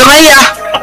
Sumayya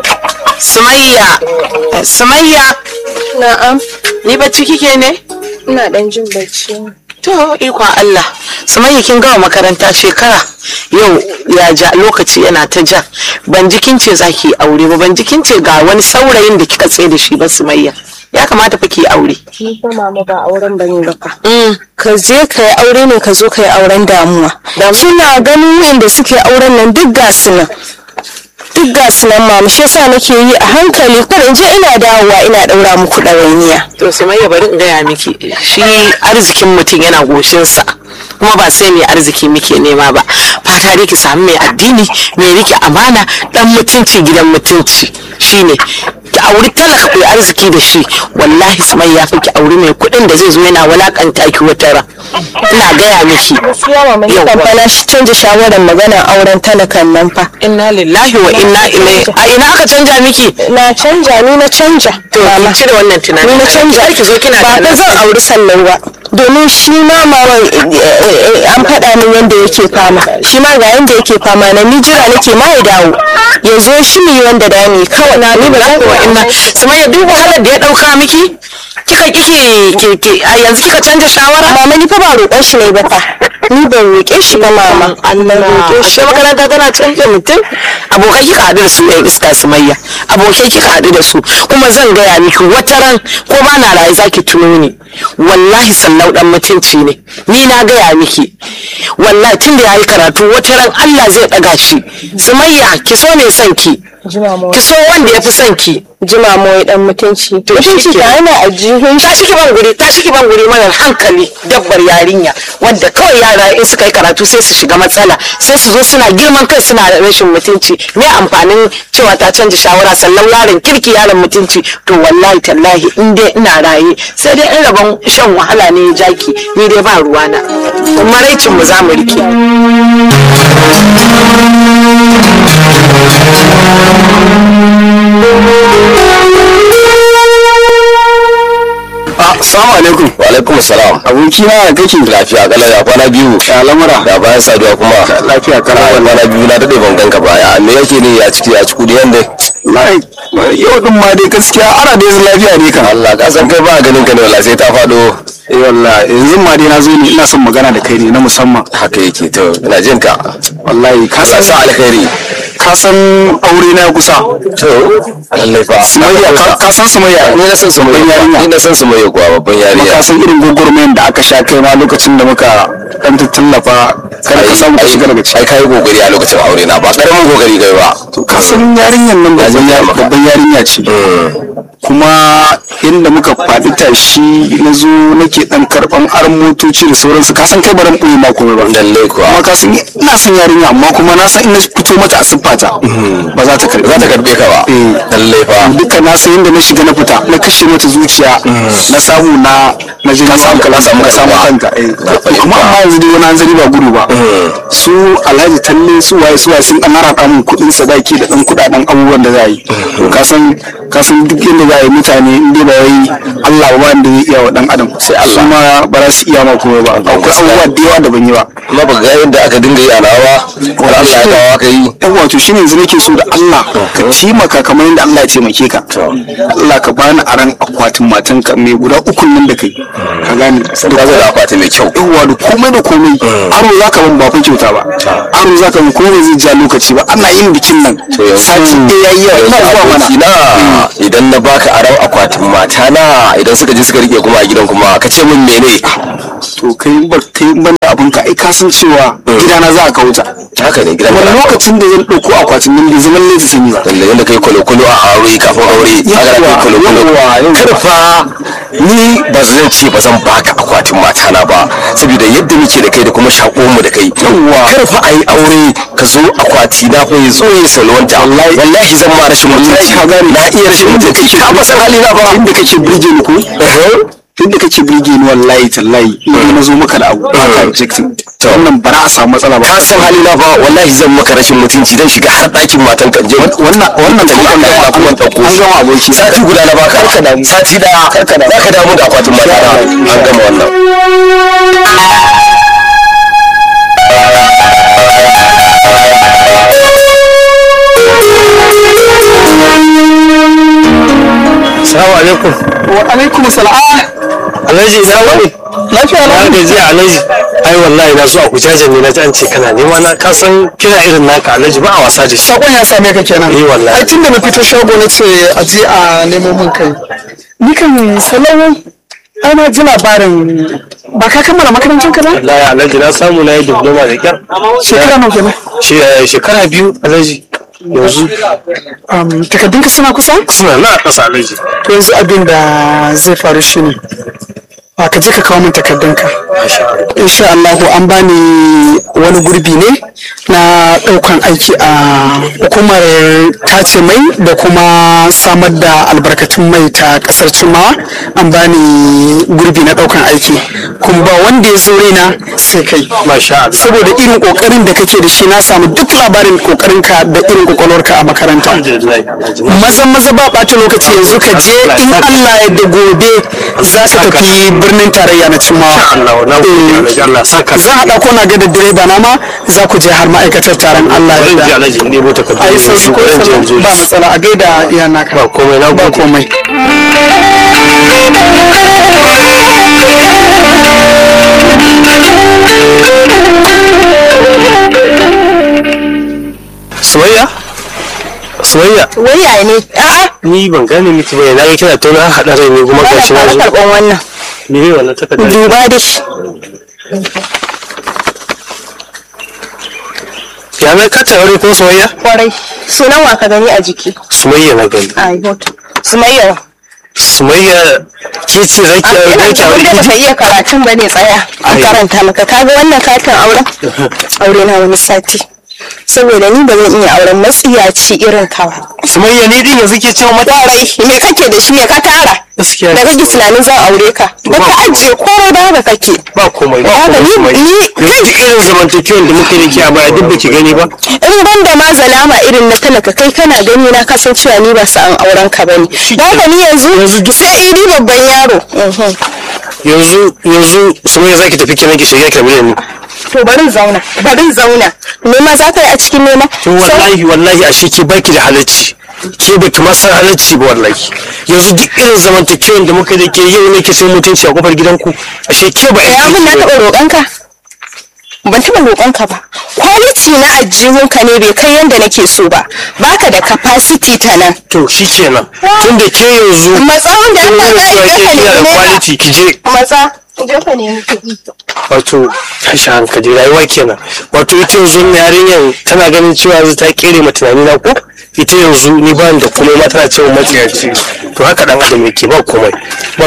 Sumayya Sumayya Na'am, ni bacci kike ne ina dan jin bacci. to ikon Allah Sumayya kin gama makaranta shekara yau ya ja lokaci yana ta ja ban ji kin ce zaki yi aure ba ban ji kin ce ga wani saurayin da kika tsaye da shi ba Sumayya ya kamata fa ki yi aure Ni fa mama ba auren bane ba fa. Mm. Ka je ka yi aure ne ka zo ka yi auren damuwa. Kina ganin wanda suke auren nan duk ga su nan. Duk ga su nan mama shi yasa nake yi a hankali kar in je ina dawowa ina daura muku ɗawainiya. to Sumayya bari in gaya miki shi arzikin mutum yana goshinsa kuma ba sai mai arziki muke nema ba fata dai ki samu mai addini mai rike amana dan mutunci gidan mutunci shine ki auri talaka ku yi arziki da shi wallahi Sumayya fi ki auri mai kuɗin da zai zo yana walakanta ki wata ran ina gaya miki Gaskiya mama ni Yawwa. ban fa na shi canja shawarar maganar auren talakan nan fa. inna lillahi wa inna ilaihi a ina aka canja miki Na canja ni na canja. to ki cire wannan tunanin ni na canja ki zo kina ba fa tunanin- zan auri sallau ba domin shi ma maman an faɗa min yadda yake fama shi ma ga yadda yake fama na ni jira nake ma ya dawo ya zo shi mu yi wanda da ni kawai na ni ba zan wa inna Sumayya duk wahalar da ya dauka miki kika kike ke ke a yanzu kika canja shawara mama ni fa ba roƙon shi ne ba fa ni ban roƙe shi ba mama Allah roƙe shi ashe makaranta tana canja mutum abokai kika haɗu da su yan iska sumayya abokai kika haɗu da su kuma zan gaya miki wata ran ko ba na raye zaki tuno ni wallahi sallau dan mutunci ne ni na gaya miki wallahi tun da yayi karatu wata ran Allah zai ɗaga shi sumayya ki so ne son ki jima mu ki so wanda ya fi son ki jima mu wai dan mutunci mutunci shi ke. ta yana a jihun ta shi ban guri ta shi ban guri marar hankali dabbar yarinya wanda kawai yara in suka yi karatu sai su shiga matsala sai su zo suna girman kai suna da rashin mutunci me amfanin cewa ta canza shawara sallan yaron kirki yaron mutunci to wallahi tallahi in dai ina raye sai dai in rabon shan wahala ne ya jaki ni dai ba ruwana maraicin mu za mu rike Assalamu alaikum. wa alaikum salam Aboki na ya kake? lafiya kala ya kwana biyu Ya lamura. da bayan saduwa kuma Lafiya kana kana kwana biyu na dade ban ganka ba ya me yake ne ya ciki ya ci kudi yanda Lai, yau din ma dai gaskiya ana da yanzu lafiya ne kan. Allah ka san kai ba ganin ka ne wallahi sai ta fado Eh wallahi yanzu ma dai na zo ne ina son magana da kai ne na musamman. haka yake to ina jin ka Wallahi ka Allah san sa alkhairi ka san aure na ya kusa. to lallai fa Sumayya ka ka san Sumayya. ni na san su mai Babban yarinya. ni na san su mai kuwa babban Kuma yarinya ka san irin gwagwarmayan da aka sha kai ma lokacin da muka dan tallafa kada ka samu ka shiga daga ciki. ai kai kokari a lokacin aure na ba karamin kokari kai ba To ka san yarinyan nan babban Ya yari- maka. babban yarinya ce. kuma inda muka faɗi tashi na zo nake ɗan karɓan aron motoci da sauransu ka san kai baran ɓoye ma komai ba lallai kuwa kuma ka san ina son yarinya amma kuma na san in na fito mata a siffata ba za ta karɓe za ta karbe ka ba Eh. lallai fa duka na san yadda na shiga na fita na kashe mata zuciya na samu na na je na samu ka samu na samu kanka. kanka eh. Na fahimta. kuma amma yanzu dai wani hanzari ba gudu ba su alhaji talle su waye su waye sun ɗan rata min kuɗin sadaki da ɗan kuɗaɗen abubuwan da za a yi to ka san ka san duk yadda za a yi mutane in dai ba wai Allah ba wanda zai iya wa ɗan adam sai Allah ma ba za su iya ma komai ba akwai abubuwa da yawa da ban yi ba kuma ba ga yadda aka dinga yi a nawa har Allah ya kawo aka yi yan wato shine yanzu nake so da Allah ka taimaka kamar yadda Allah ya taimake ka Allah ka bani aran akwatin matanka mai guda uku nan da kai ka gane ka zo da akwati mai kyau yawa da komai da komai aro za ka ban ba fa kyauta ba aro za ka ban komai zai ja lokaci ba ana yin bikin nan to yanzu sati ɗaya yayi yawa ina zuwa mana abokina idan na baka aron akwatin mata na idan suka je suka rike kuma a gidan kuma ka ce min mene to kai in bar kai in ban da abin ka ai ka san cewa gidana za ka wuta haka ne gidan wani kana lokacin da zan ɗauko akwatin nan bai zama laifi sani ba lalle yadda kai kwalo-kwalo a aure kafin aure haka da kai kwalo-kwalo yawwa, yawwa. karfa ni ba zan ce ba zan baka akwatin mata na ba saboda yadda muke da kai da kuma shako mu da kai karfa a yi aure ka zo akwati na fa ya zo ya salwanta wallahi zan ma rashin mutunci ka gane na iya rashin mutunci ka ba san hali na ba inda kake burge ni ko inda kake burge ni wallahi tallahi idan na zo maka da abu ba ka objecting to wannan ba za a samu matsala ba ka san hali na ba wallahi zan maka rashin mutunci dan shiga har ɗakin matan kan je wannan wannan ta gidan da ba kuma ɗauko an gama aboki sati guda na baka sati daya za ka damu da akwatin mata na an gama wannan alaikum. wa alaikum salam Alhaji ina wani? lafiya Na na gaji Alhaji. Ai wallahi na so a kujajen ne na ji an ce kana nema na ka san kira irin naka Alhaji ba a wasa da shi. sakon ya same ka kenan Eh, wallahi. ai tun da na fito shago na ce a je a nemo min kai ni kan salawu ai na ji labarin ba ka kammala makarantar ka ba Wallahi Alhaji na samu na yi diploma da kyar. shekara nawa kenan She- eh, Shekara biyu Alhaji. Yanzu um, takardun ka suna kusa suna na a ƙasa Alhaji. to yanzu abin da zai faru shine a ka je ka kawo min takardunka insha Allahu an bani wani gurbi ne na daukan aiki a hukumar tace mai da kuma samar da albarkatun mai ta kasar cimawa an bani gurbi na daukan aiki kuma ba wanda ya zo raina sai kai Masha Allah. saboda irin kokarin da kake da shi na samu duk labarin kokarinka da irin kwakwalwarka a makaranta Alhamdulillah Alhaji. maza maza ba ɓata lokaci yanzu ka je in Allah ya da gobe za ka tafi birnin tarayya na cimmawa Allah na gode Alhaji Allah saka. za a ɗauko na ga da direba na ma za ku je har ma'aikatar taron Allah Bari in ya ji da Alhaji in ɗebo takardu. a yi sauri ko Bari in je in zo. ba matsala a gaida iya naka Ba komai na ba gode. komai Sumayya? Sumayya? waya ne a'a Ni ban gane miki ba na ga kina tauna haɗa rai ne kuma ba gashi na fara zo. karɓan wannan Me ne wannan takardar? duba da shi Ya na ka tare ko Sumayya? kwarai sunan wa ka gani a jiki Sumayya na gani. a hoto sumayya Sumayya ke ce zaki a aure ina zaki aure da ki? baka iya karatun ba ne tsaya an Ai. karanta maka kaga wannan katin auren aure na wani sati saboda ni ba zan iya auren matsiyaci irin ka ba Sumayya ne din yanzu ke cewa mata kwarai me kake da shi me ka tara gaskiya da kake tunanin zan aure ka da ka ajiye komai ba haka kake ba komai ba Haka komai ni- Sumayya. ni- Yanzu duk irin zamantakewan da muke da ke a baya duk baki gani ba? in ban da ma zalama irin na talaka kai kana gani na kasancewa ni ba sa'an auren ka bane da haka ni yanzu sai idi babban yaro Mhm. Yanzu yanzu Sumayya zaki tafi kenan ki shiga kamar ni. to barin zauna barin zauna nema za ka yi a cikin nema To wallahi wallahi ashe ke baki da halacci. Ke baki ma san halacci ba wallahi. Yanzu duk irin zamantakewan da muka da ke yau ne ke sai mutunci a kofar gidanku. Ashe ke ba ya mun na taɓa roƙonka ban taɓa roƙonka ba kwaliti na ajihunka ne bai kai yadda nake so ba baka da capacity ta nan To shi kenan. Tun da ke yanzu matsa wanda kin Allah nuna ya cewa ke ka kina da neme ka quality ki je matsa je ka nemi kuɗi wato tashi hankali rayuwa kenan wato ita yanzu wannan yarinyar tana ganin cewa yanzu ta kere ma tunani na ko ita yanzu ni ba ni da komai ma tana cewa matsiyaci to haka dan adam yake ba komai ba